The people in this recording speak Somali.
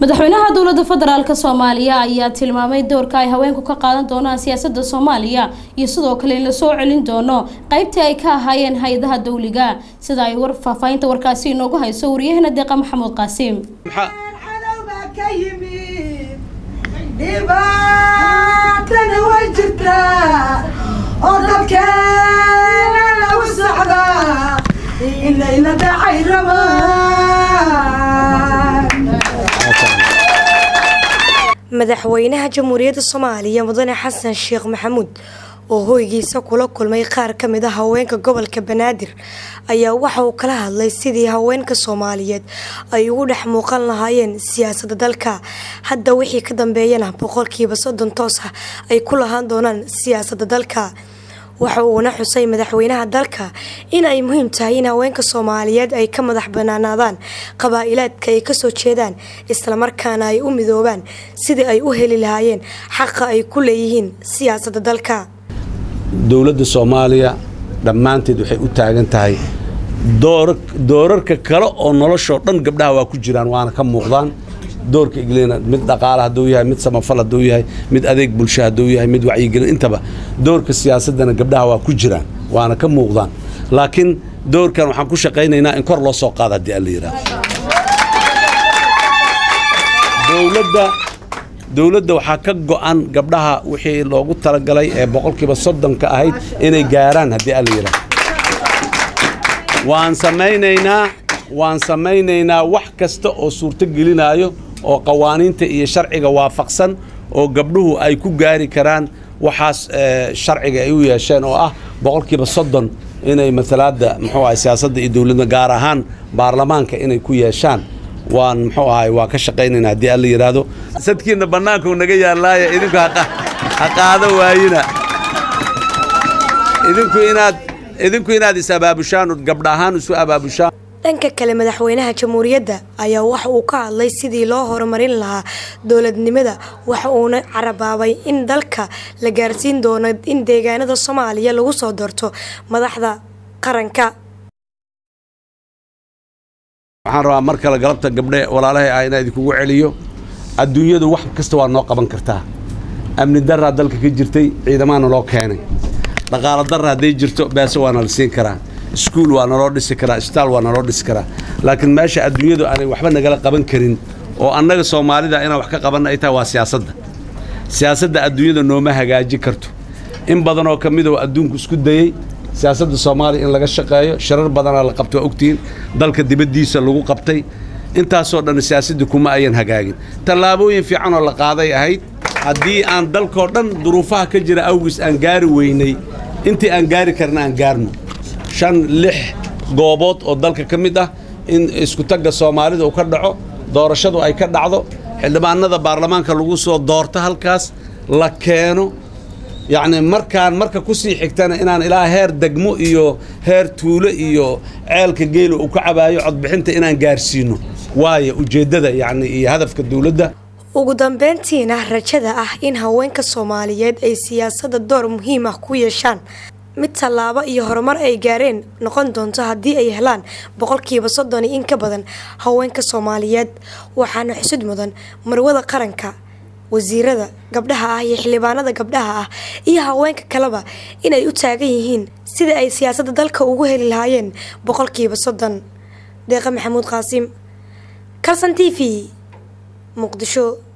madaxweynaha dowlada federaalk soomaaliya ayaa tilmaamay doorka ay haweenku ka qaadan doonaan siyaasada soomaaliya iyo sidoo kale in lasoo celin doono qeybtii ay ka ahaayeen hay-adaha dowliga sida ay war faahfaahinta warkaasi inoogu hayso wariyahana deeqa maxamuud qaasiim dhibaatana way jirtaa oo dadkeena lagu socdaa inayna dhacay rabaan madaxweynaha jamhuuriyadda soomaaliya mudane xasan sheekh maxamuud oo hoygiisa kula kulmay qaar ka mid a haweenka gobolka banaadir ayaa waxa uu kala hadlay sidii haweenka soomaaliyeed ay ugu dhex muuqan lahaayeen siyaasadda dalka hadda wixii ka dambeeyana boqolkiiba soddon toos ah ay ku lahaan doonaan siyaasadda dalka waxa uuna xusay madaxweynaha dalka in ay muhiim tahay in haweenka soomaaliyeed ay ka madax banaanaadaan qabaa-ilaadka ay kasoo jeedaan islamarkaana ay u midoobaan sidii ay u heli lahaayeen xaqa ay ku leeyihiin siyaasadda dalka dowladda soomaaliya dhammaanteed waxay u taagan tahay doorarka kale oo noloshoo dhan gabdhaha waa ku jiraan waana ka muuqdaan doorka iglina mid dhaqaale hadduu yahay mid samafal hadduu yahay mid adeeg bulsho hadduu yahay mid wacyigelin intaba doorka siyaasaddana gabdhaha waa ku jiraan waana ka muuqdaan laakiin doorkan waxaan ku shaqaynaynaa in kor loo soo qaado haddii alla yidhaahdo dowladda dowladda waxaa ka go'an gabdhaha wixii loogu talagalay ee boqolkiiba soddonka ahayd inay gaaraan haddii alla yidhaahdo waan samaynaynaa waan samaynaynaa wax kasta oo suurto gelinaayo oo qawaaniinta iyo sharciga waafaqsan oo gabdhuhu ay ku gaari karaan waxaas sharciga ay u yeesheen oo ah boqolkiiba soddon inay matalaadda muxuu ahay siyaasadda iyo dowladda gaar ahaan baarlamaanka inay ku yeeshaan waan muxuu ahay waa ka shaqaynaynaa haddii alla yidhaahdo sadkiinna bannaankuu naga yaalaaya idinku ha qaado waayina idinku inaad idinku inaad is abaabushaan ood gabdha ahaan isu abaabushaan dhanka kale madaxweynaha jamhuuriyadda ayaa waxa uu ka hadlay sidii loo horumarin lahaa dowladnimada waxa uuna carabaabay in dalka la gaarsiin doono in deegaanada soomaaliya lagu soo doorto madaxda qaranka waxaan rabaa mar kale galabta gabdhe walaalahay ah inaa idinkugu celiyo adduunyadu wax kasta waa noo qaban kartaa amni daraa dalka ka jirtay ciidamaana loo keenay dhaqaalo darra hadday jirto beese waana la siin karaa iskuul waa naloo dhisi karaa isbitaal waa naloo dhisi karaa laakiin meesha adduunyadu aanay waxba nagala qaban karin oo annaga soomaalida inaan wax ka qabanna ay tahay waa siyaasadda siyaasadda adduunyada nooma hagaaji karto in badan oo ka mid oo adduunku isku dayey siyaasadda soomaaliya in laga shaqeeyo shirar badanaa la qabtay waa ogtihiin dalka dibaddiisa lagu qabtay intaasoo dhan siyaasadda kuma ayan hagaagin tallaabooyin fiican oo la qaaday ahayd haddii aan dalkoo dhan duruufaha ka jira awgiis aan gaari weynay intii aan gaari karna aan gaarno shan lix goobood oo dalka ka mid ah in iskutagga soomaalida uu ka dhaco doorashadu ay ka dhacdo xildhibaanada baarlamaanka lagu soo doorto halkaas la keeno yacni markaan marka ku sii xigtana inaan ilaa heer degmo iyo heer tuulo iyo ceelka geela uu ka cabaayo codbixinta inaan gaarsiino waayo ujeeddada yacni iyo hadafka dowladda ugu dambeyntiina rajada ah in haweenka soomaaliyeed ay siyaasadda door muhiim ah ku yeeshaan mid tallaabo iyo horumar ay gaareen noqon doonto haddii ay helaan boqolkiiba soddon iyo in ka badan haweenka soomaaliyeed waxaana xusud mudan marwada qaranka wasiirada gabdhaha ah iyo xildhibaanada gabdhaha ah iyo haweenka kaleba inay u taagan yihiin sida ay siyaasadda dalka ugu heli lahaayeen boqolkiiba soddon deeqa maxamuud qaasiim kalson t v muqdisho